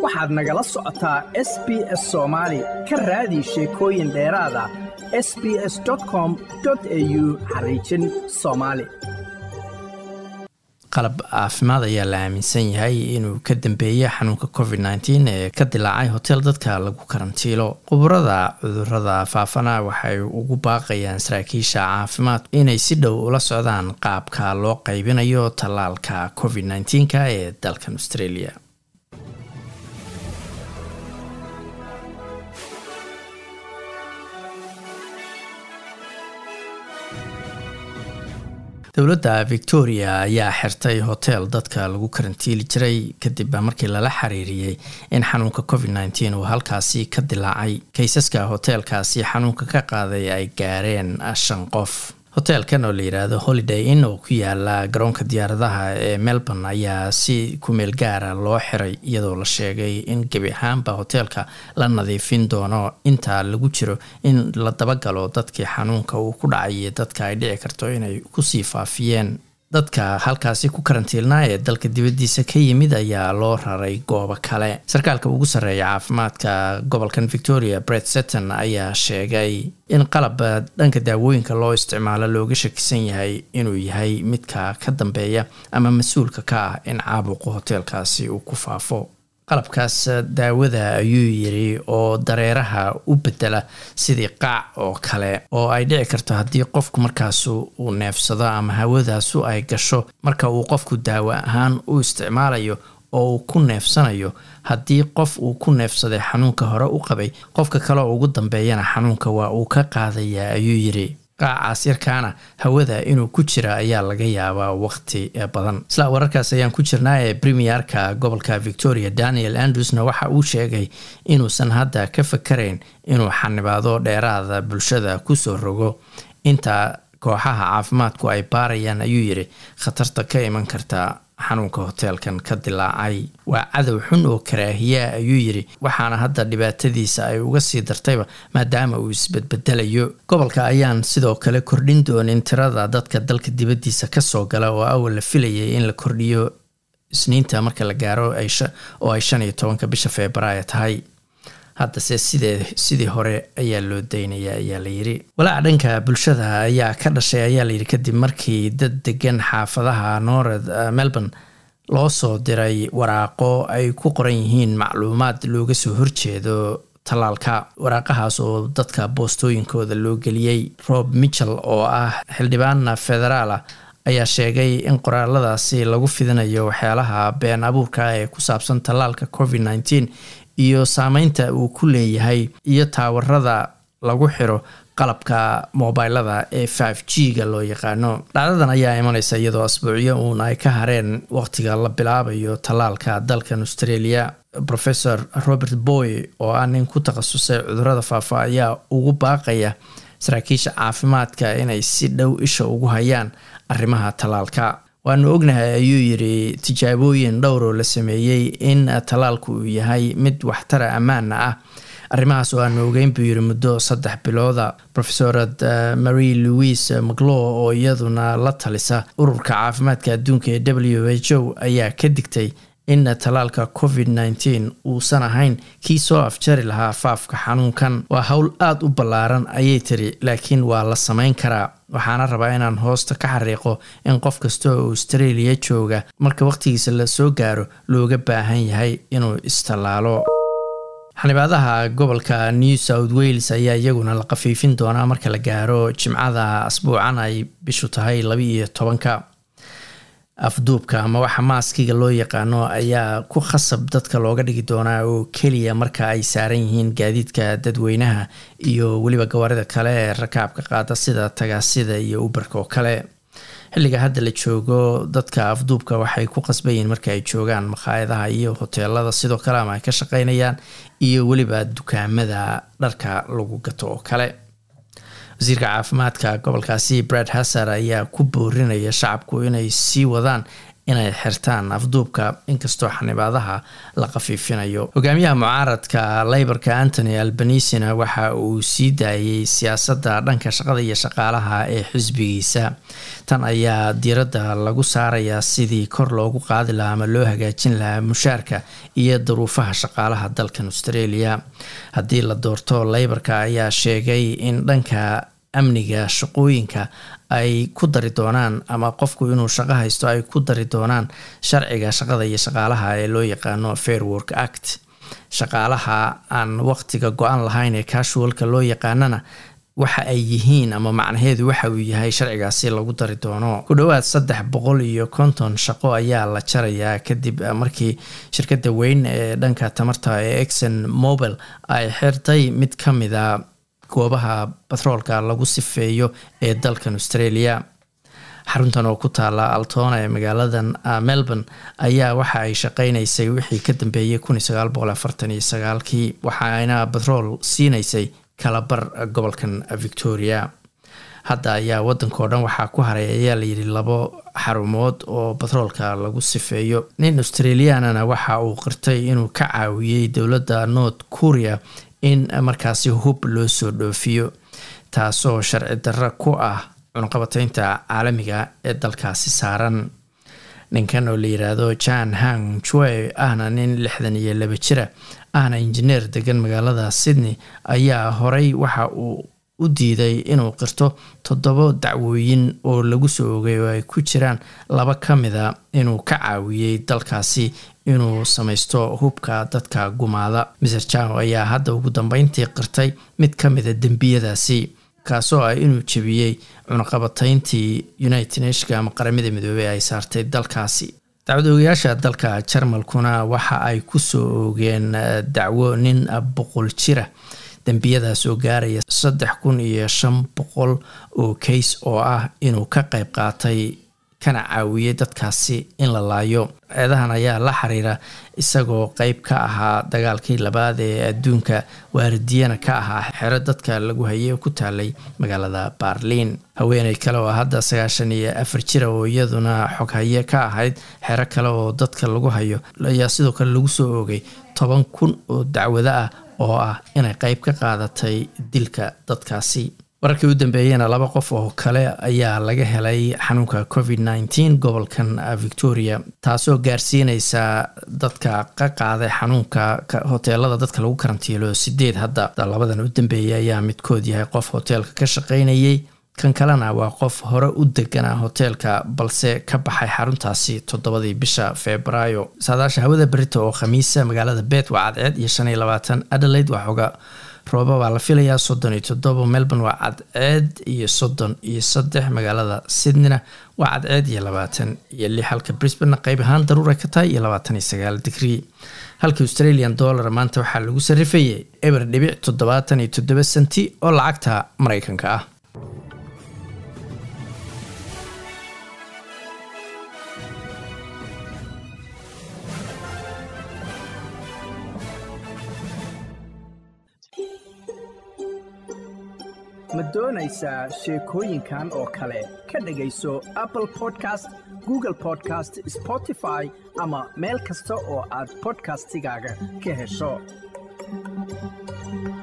waxaad nagala socotaa s b s soomaali ka raadi sheekooyin dheeraada s b s com au xariijin soomaali qalab caafimaad ayaa la aaminsan yahay inuu ka dambeeya xanuunka covid nteen ee ka dilaacay hotel dadka lagu karantiilo khuburada cudurada faafana waxay ugu baaqayaan saraakiisha caafimaad inay si dhow ula socdaan qaabka loo qaybinayo tallaalka covid nteenka ee dalkan australia dowladda victoria ayaa xirtay hotel dadka lagu karantiili jiray kadib markii lala xiriiriyey in xanuunka covid nteen uu halkaasi ka dilaacay kaysaska hoteelkaasi xanuunka ka qaaday ay gaareen shan qof hoteelkan oo la yidhaahdo holiday inn oo ku yaala garoonka diyaaradaha ee melbourne ayaa si kumeel gaara loo xiray iyadoo la sheegay in gebi ahaanba hoteelka la nadiifin doono inta lagu jiro in la dabagalo dadkii xanuunka uu ku dhacay iyo dadka ay dhici karto inay kusii faafiyeen dadka halkaasi ku karantiilnaa ee dalka dibaddiisa ka yimid ayaa loo raray goobo kale sarkaalka ugu sarreeya caafimaadka gobolkan victoria bret setton ayaa sheegay in qalab dhanka daawooyinka loo isticmaalo looga shakisan yahay inuu yahay midka ka dambeeya ama mas-uulka ka ah in caabuqu hoteelkaasi uu ku faafo qalabkaas daawada ayuu yiri oo dareeraha u bedela sidii qaac oo kale oo ay dhici karto haddii qofku markaasu uu neefsado ama hawadaasu ay gasho marka uu qofku daawo ahaan u isticmaalayo oo uu ku neefsanayo haddii qof uu ku neefsaday xanuunka hore u qabay qofka kale ugu dambeeyana xanuunka waa uu ka qaadayaa ayuu yiri qaacaas yarkaana hawada inuu ku jira ayaa laga yaabaa waqti badan isla wararkaas ayaan ku jirnaa ee premierka gobolka victoria daniel andrewsna waxa uu sheegay inuusan hadda ka fakarayn inuu xanibaado dheeraada bulshada kusoo rogo inta kooxaha caafimaadku ay baarayaan ayuu yiri khatarta ka iman karta xanuunka hoteelkan ka dilaacay waa cadow xun oo karaahiyaa ayuu yiri waxaana hadda dhibaatadiisa ay uga sii dartayba maadaama uu isbedbedelayo gobolka ayaan sidoo kale kordhin doonin tirada dadka dalka dibaddiisa kasoo gala oo awal la filayay in la kordhiyo isniinta marka la gaaro oo ay shan iyo tobanka bisha februaayo tahay haddase sidee sidii hore ayaa loo daynaya ayaa layiri walaaca dhanka bulshada ayaa ka dhashay ayaa layidhi kadib markii dad degan xaafadaha north melbourne loo soo diray waraaqo ay ku qoran yihiin macluumaad looga soo horjeedo tallaalka waraaqahaas oo dadka boostooyinkooda loo geliyey rob michel oo ah xildhibaan federaal ah ayaa sheegay in qoraaladaasi lagu fidinayo waxyaalaha been abuurka ee ku saabsan tallaalka covid nteen iyo saameynta uu ku leeyahay iyo taawarada lagu xiro qalabka mobilada ee five g ga loo yaqaano dhacdadan ayaa imaneysa iyadoo asbuucyo uun ay ka hareen waqtiga la bilaabayo tallaalka dalkan australia professor robert boy oo ah nin ku takhasusay cudurada faafa ayaa ugu baaqaya saraakiisha caafimaadka inay si dhow isha ugu hayaan arrimaha tallaalka waanu ognahay ayuu yiri tijaabooyin dhowroo la sameeyey in tallaalku uu yahay mid waxtara ammaana ah arrimahaas oo aanu ogeyn buu yiri muddo saddex bilooda profesorad marie louise maclo oo iyaduna la talisa ururka caafimaadka adduunka ee w h o ayaa ka digtay in tallaalka covid nteen uusan ahayn kii soo afjari lahaa faafka xanuunkan waa howl aada u ballaaran ayay tiri laakiin waa la sameyn karaa waxaana rabaa inaan hoosta ka xariiqo in qof kasta oo australia jooga marka waqtigiisa la soo gaaro looga baahan yahay inuu istallaalo xanibaadaha gobolka new south wales ayaa iyaguna la qafiifin doonaa marka la gaaro jimcada asbuucan ay bishu tahay laba iyo tobanka afduubka ama waxa maaskiga loo yaqaano ayaa ku khasab dadka looga dhigi doonaa oo keliya marka ay saaran yihiin gaadiidka dadweynaha iyo weliba gawaarida kale ee rakaabka qaada sida tagaasida iyo uberka oo kale xilliga hadda la joogo dadka afduubka waxay ku qasbayiin marka ay joogaan makhaayadaha iyo hoteelada sidoo kale ama ay ka shaqeynayaan iyo weliba dukaamada dharka lagu gato oo kale wasiirka caafimaadka gobolkaasi brad hasar ayaa ku boorinaya shacabku inay sii wadaan inay xirtaan afduubka inkastoo xanibaadaha la khafiifinayo hogaamiyaha mucaaradka leyborka antony albanisina waxa uu sii daayey siyaasadda dhanka shaqada iyo shaqaalaha ee xisbigiisa tan ayaa diiradda lagu saarayaa sidii kor loogu qaadi lahaa ama loo hagaajin lahaa mushaarka iyo duruufaha shaqaalaha dalkan australia haddii la doorto leyborka ayaa sheegay in dhanka amniga shaqooyinka ay ku dari doonaan ama qofku inuu shaqo haysto ay ku dari doonaan sharciga shaqada iyo shaqaalaha ee loo yaqaano fair work act shaqaalaha aan waqtiga go-an lahayn ee casualka loo yaqaanana waxa ay yihiin ama macnaheedu waxa uu yahay sharcigaasi lagu dari doono ku dhowaad saddex boqol iyo konton shaqo ayaa la jarayaa kadib markii shirkadda weyn ee dhanka tamarta ee exon mobile ay xirtay mid ka mida goobaha batroolka lagu sifeeyo ee dalkan australia xaruntan oo ku taala altona ee magaaladan melbourne ayaa waxa ay shaqeynaysay wixii ka dambeeyey kii waxaana batrool siinaysay kalabar gobolkan victoria hadda ayaa wadankao dhan waxaa ku haray ayaa layidhi labo xarumood oo batroolka lagu sifeeyo nin australianana waxa uu qirtay inuu ka caawiyey dowladda north korea in markaasi hub loo soo dhoofiyo taasoo sharci darro ku ah cunqabateynta caalamiga ee dalkaasi saaran ninkan oo la yiraahdo jan hang jue ahna nin lixdan iyo laba jira ahna injineer degan magaalada sydney ayaa horey waxa uu u diiday inuu qirto toddobo dacwooyin oo lagu soo ogay oo ay ku jiraan laba ka mida inuu ka caawiyey dalkaasi inuu samaysto hubka dadka gumaada mr jao ayaa hadda ugu dambeyntii qirtay mid ka mida dembiyadaasi kaasoo ah inuu jebiyey cunaqabatayntii united nationka ama qaramada midoobey ay saartay dalkaasi dacwadoogayaasha dalka jarmalkuna waxa ay kusoo oogeen dacwo nin boqol jira dembiyadaas oo gaaraya saddex kun iyo shan boqol oo kays oo ah inuu ka qayb qaatay kana caawiyey dadkaasi in la laayo eedahan ayaa la xiriira isagoo qeyb ka ahaa dagaalkii labaad ee adduunka waaridiyana ka ahaa xero dadka lagu hayay oo ku taalay magaalada baarliin haweeney kale oo hadda sagaashan iyo afar jira oo iyaduna xoghaye ka ahayd xero kale oo dadka lagu hayo ayaa sidoo kale lagu soo oogay toban kun oo dacwado ah oo ah inay qeyb ka qaadatay dilka dadkaasi wararkii u dambeeyena laba qof oo kale ayaa laga helay xanuunka covid nneteen gobolkan victoria taasoo gaarsiineysa dadka ka qaaday xanuunka hoteelada dadka lagu karantiilo sideed hadda labadan u dambeeyay ayaa midkood yahay qof hoteelka ka shaqeynayay kan kalena waa qof hore u deganaa hoteelka balse ka baxay xaruntaasi toddobadii bisha februaayo saadaasha hawada berita oo khamiisa magaalada bet waa cadceed iyo shan iyo labaatan adelaide waa xoga rooba baa la filayaa soddon iyo toddobo melbourne waa cadceed iyo soddon iyo saddex magaalada sydneyna waa cadceed iyo labaatan iyo lix halka brisbane qeyb ahaan daruura ka tahay iyo labaatan iyo sagaal digrii halka australian dollar maanta waxaa lagu sarifayay eber dhibic toddobaatan iyo toddoba senti oo lacagta mareykanka ah ma doonaysaa sheekooyinkan oo kale ka dhegayso apple podcast google podcast spotify ama meel kasta oo aad bodkastigaaga ka hesho